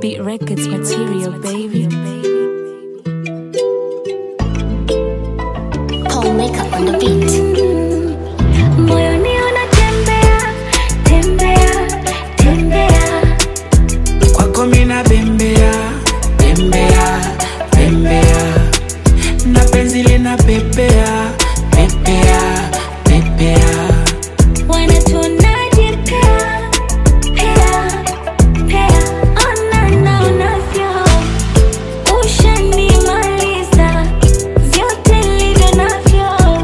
Beat Records material, baby. Paul Makeup on the beat. Moyoni unatembea, tembea, tembea. kwako mina bembea bembea bembea na penzi lina pepea pepea pepea Wanatuonaje pea, pea, pea. Ona na unavyo. Ushanimaliza. Vyote nilivyo navyo.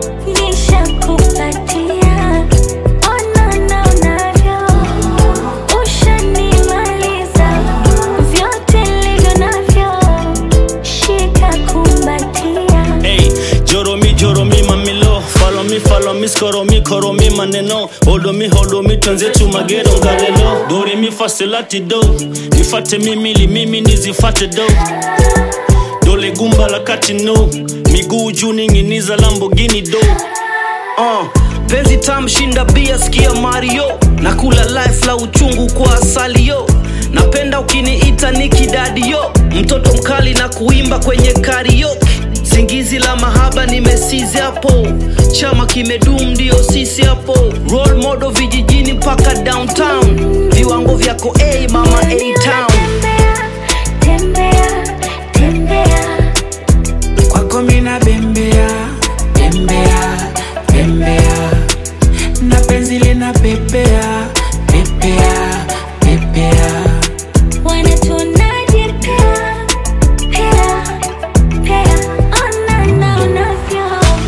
Nishakupatia. Ona na unavyo. Ushanimaliza. Vyote nilivyo navyo. Shika kumbatia. Hey, joro mi joro mi mamilo follow me follow me skoro mi koro mi maneno hold me hold me twenzetu magero ngarelo dori mi fasilati do nifate mimili mimi nizifate do dole gumba la kati no miguu juu ning'iniza lambogini do uh, penzi tam shinda bia sikia mario na kula life la uchungu kwa asali yo napenda ukiniita nikidadi yo mtoto mkali na kuimba kwenye karaoke zingizi la mahaba nimesizi hapo chama kimedum ndio sisi hapo role model vijijini mpaka downtown viwango vyako a hey, mama a town Tembea, tembea, tembea. kwako mina bembea bembea bembea na penzi lina pepea pepea pepea Wanatuonaje pea, pea, pea. Ona na unavyo.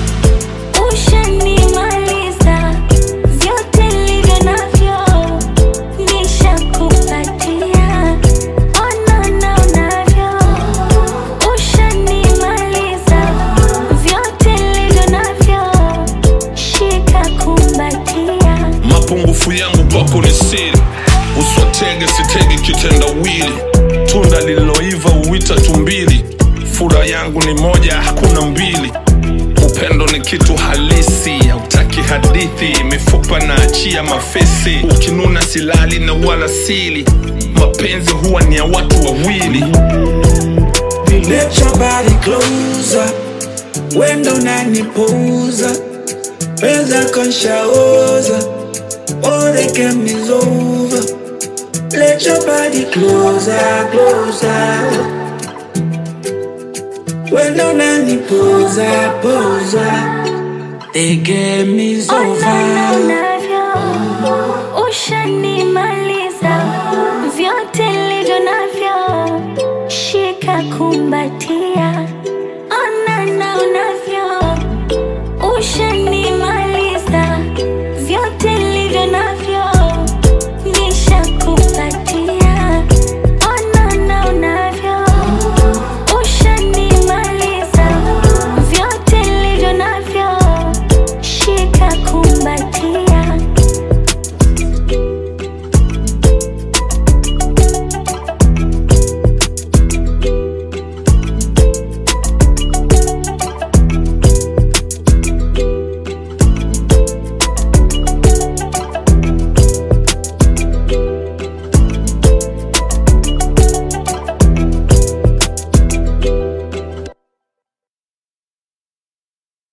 Ushanimaliza. Vyote nilivyo navyo. Nishakupatia. Ona na unavyo. Ushanimaliza. Vyote nilivyo navyo. Shika kumbatia. mapungufu yangu kwako ni siri uswatege sitege kitendawili tunda lililoiva uwita tumbili fura yangu ni moja hakuna mbili upendo ni kitu halisi hautaki hadithi mifupa na achia mafesi ukinuna silali na wala sili mapenzi huwa ni ya watu wawili Let your body closer Wendo unanipuuza Weza konshaoza All the game is over Let your body closer, closer Wendo unanipuuza, puuza The game is Ona na over unavyo. Ushanimaliza. Vyote nilivyo navyo. Shika kumbatia.